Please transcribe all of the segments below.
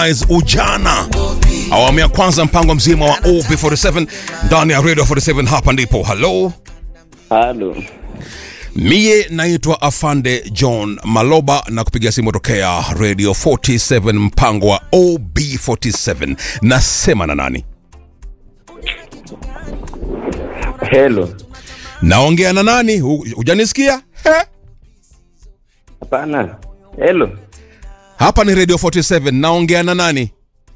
ujana awamu ya kwanza mpango mzima wa OB47 ndani ya Radio 47 hapa ndipo halo Halo. Mie naitwa Afande John Maloba na kupiga simu tokea Radio 47 mpango wa OB47. Nasema na nani? Hello. Naongea na nani? Hu- Hujanisikia? He? Hapana. Hello. Hapa ni Radio 47. Naongea na nani?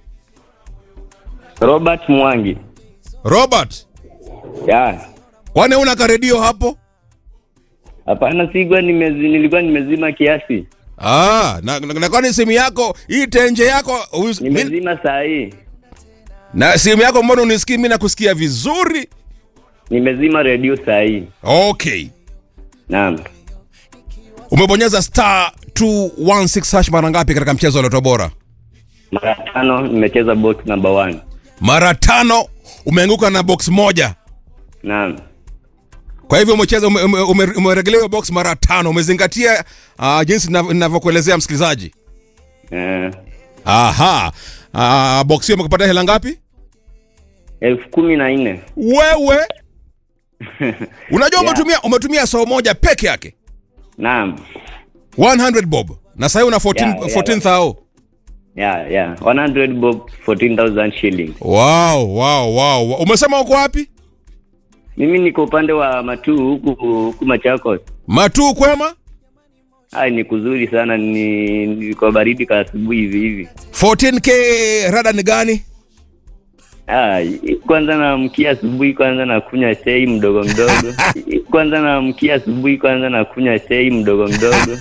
Robert Mwangi. Robert, Ya. kwani una karedio hapo? Hapana, sigwa nimezi, nilikuwa nimezima kiasi. Ah, na, na, na kwani simu yako hii tenje yako us- mi- Nimezima saa hii. na simu yako mbona unisikii? Mimi nakusikia vizuri. Nimezima redio saa hii. Okay, Naam. umebonyeza star 216 hash mara ngapi katika mchezo wa Loto Bora? Mara tano nimecheza box number one. Mara tano. Umeanguka na box moja, Naam. kwa hivyo umecheza ume, ume, ume, umeregelea hiyo box mara tano. Umezingatia uh, jinsi ninav- ninavyokuelezea msikilizaji. Eh, Aha, uh, box hiyo umekupata hela ngapi? elfu kumi na nne. Wewe unajua Yeah. umetumia umetumia saa moja peke yake Naam. 100 bob na sasa una 14 Yeah, yeah. 14000 Yeah, yeah. 100 bob 14,000 shilling. wow, wow, wow. wow. Umesema uko wapi? Mimi niko upande wa Matuu huku huku Machakos. Matuu kwema? Ai, ni kuzuri sana, ni niko baridi ka asubuhi hivi hivi. 14k rada ni gani? Ah, kwanza naamkia asubuhi kwanza nakunywa chai mdogo mdogo. kwanza naamkia asubuhi kwanza nakunywa chai mdogo mdogo.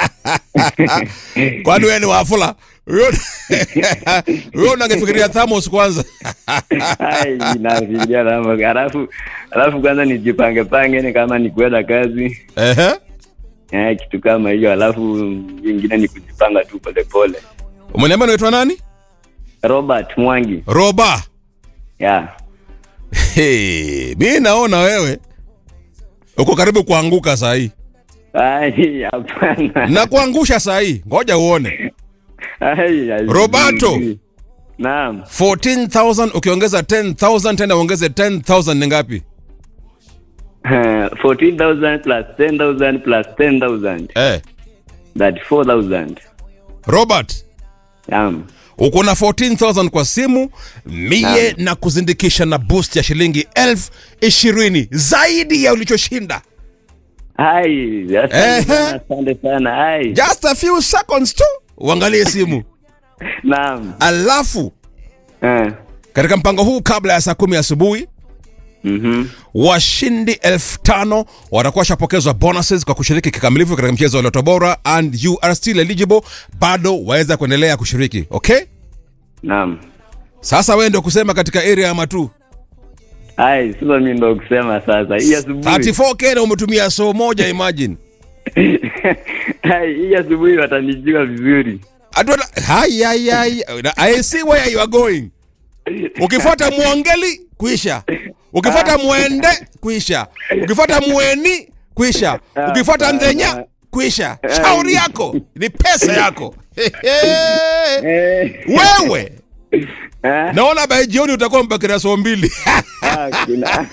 Kwani wewe ni wafula? Wewe wewe unangefikiria thamos kwanza. Ai, nafikiria lama. Alafu alafu kwanza nijipange pange ni kama ni kwenda kazi. Ehe. Eh, kitu kama hiyo. Alafu vingine ni kujipanga tu pole pole. Umeniambia unaitwa nani? Robert Mwangi. Roba. Yeah. Hey, mi naona wewe uko karibu kuanguka saa hii Ai, hapana. na kuangusha saa hii. Ngoja uone. Ai, ai, Roberto. Naam. 14000 ukiongeza 10000 tena uongeze 10000 ni ngapi? 14,000 plus 10,000 plus 10,000. Eh, That 4,000. Robert Naam. uko na 14000 kwa simu mie na kuzindikisha na boost ya shilingi elfu ishirini zaidi ya ulichoshinda Ai, asante Ehe. sana, asante sana. Ai. just a few seconds tu uangalie simu Naam. alafu Eh. katika mpango huu kabla ya saa kumi asubuhi Mhm. washindi elfu tano watakuwa washapokezwa bonuses kwa kushiriki kikamilifu katika mchezo wa Loto Bora and you are still eligible bado waweza kuendelea kushiriki okay Naam. sasa wewe ndio kusema katika area ya matu Ai, sasa mimi ndo kusema sasa. Hii asubuhi. 34k na umetumia so moja imagine Ai, hii asubuhi watanijua vizuri. Atuata, hai hai hai I see where you are going ukifuata mwongeli kuisha ukifuata mwende kuisha ukifuata mweni kuisha ukifuata ndhenya kuisha shauri yako ni pesa yako Eh. wewe Eh? naona by jioni utakuwa mbakira so mbili Ah, kuna.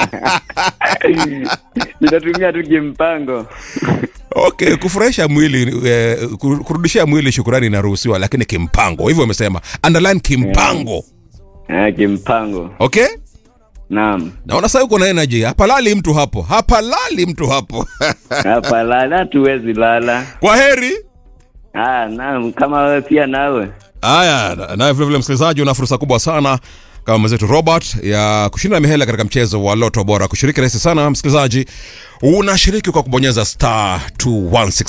Nitatumia tu kimpango. okay kufurahisha mwili eh, kur- kurudishia mwili shukurani inaruhusiwa lakini kimpango hivyo amesema underline kimpango Ah, kimpango. okay Naam. naona sasa uko na energy hapalali mtu hapo hapalali mtu hapo Hapa lala tuwezi lala. kwa heri Ah, naam, kama wewe pia nawe. haya na- naye vilevile msikilizaji una fursa kubwa sana kama mwenzetu robert ya kushinda mihela katika mchezo wa loto bora kushiriki rahisi sana msikilizaji unashiriki kwa kubonyeza star 216